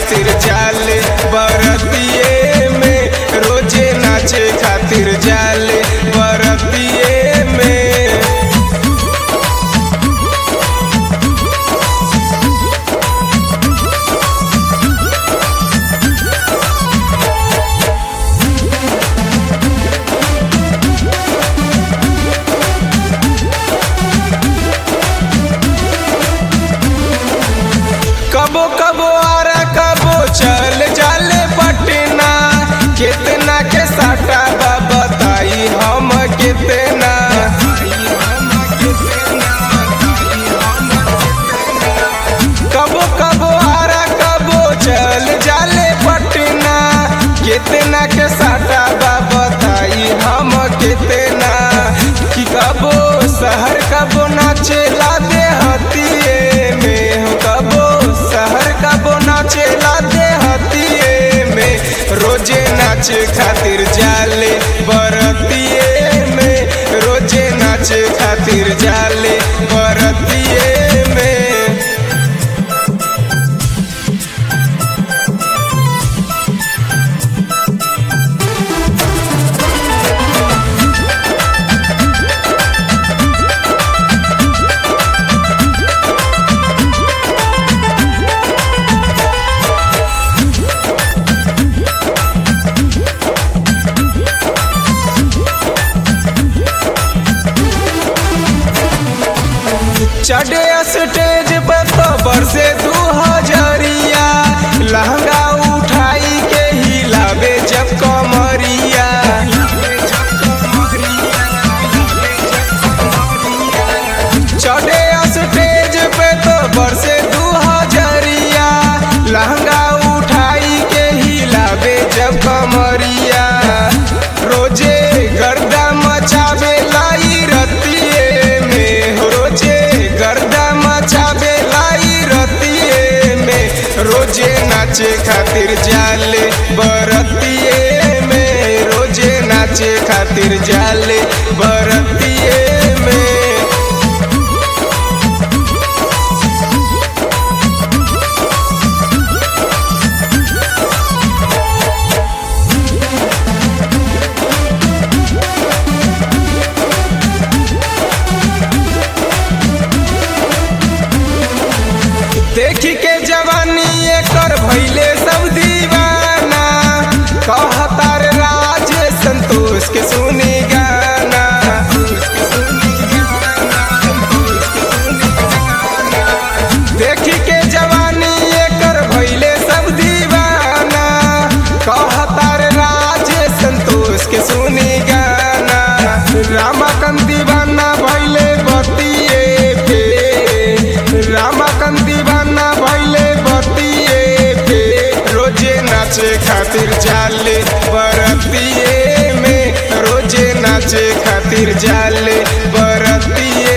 खातिर जाले बरतिए में रोजे नाचे खातिर जाले बरतिए में कबो कबो आरा कबो चल जाले पटना कितना के साटा बा बताई हम कितना कबो कबो आरा कबो चल जाले पटना कितना के साटा बा बताई हम कितना कि कबो शहर कबो नाचे ला दे हतिए में हो कबो शहर कबो नाचे ला दे हतिए में रोजे नाचे खातिर जाले बरतिए में रोजे नाचे खातिर जाले बरतिए में चढ़े स्टेज पे तो बरसे दू हजरिया लहंगा उठाई के हिलावे जब कमरिया चढ़े स्टेज पे तो बरसे दू हजरिया लहंगा उठाई के हिलावे जब कमरिया रोजे गर्दा मचावे लाई रतिए में हो रोजे गर्दा मचावे लाई रतिए में रोजे नाचे खातिर जाले बरतिए में रोजे नाचे खातिर जाले बरतिए में देखी के जवानी एकर भैले सब दीवाना कहतार राज संतोष के सुनी गाना देखी के जवानी एकर भैले सब दीवाना कहतार राज संतोष के सुनी गाना रामाकंद दीवाना भैले बतिए पे रामाकंद दीवाना भैले बतिए पे रोजे नाचे खातिर जाले बरतिए में रोजे नाचे खातिर जाले बरतिए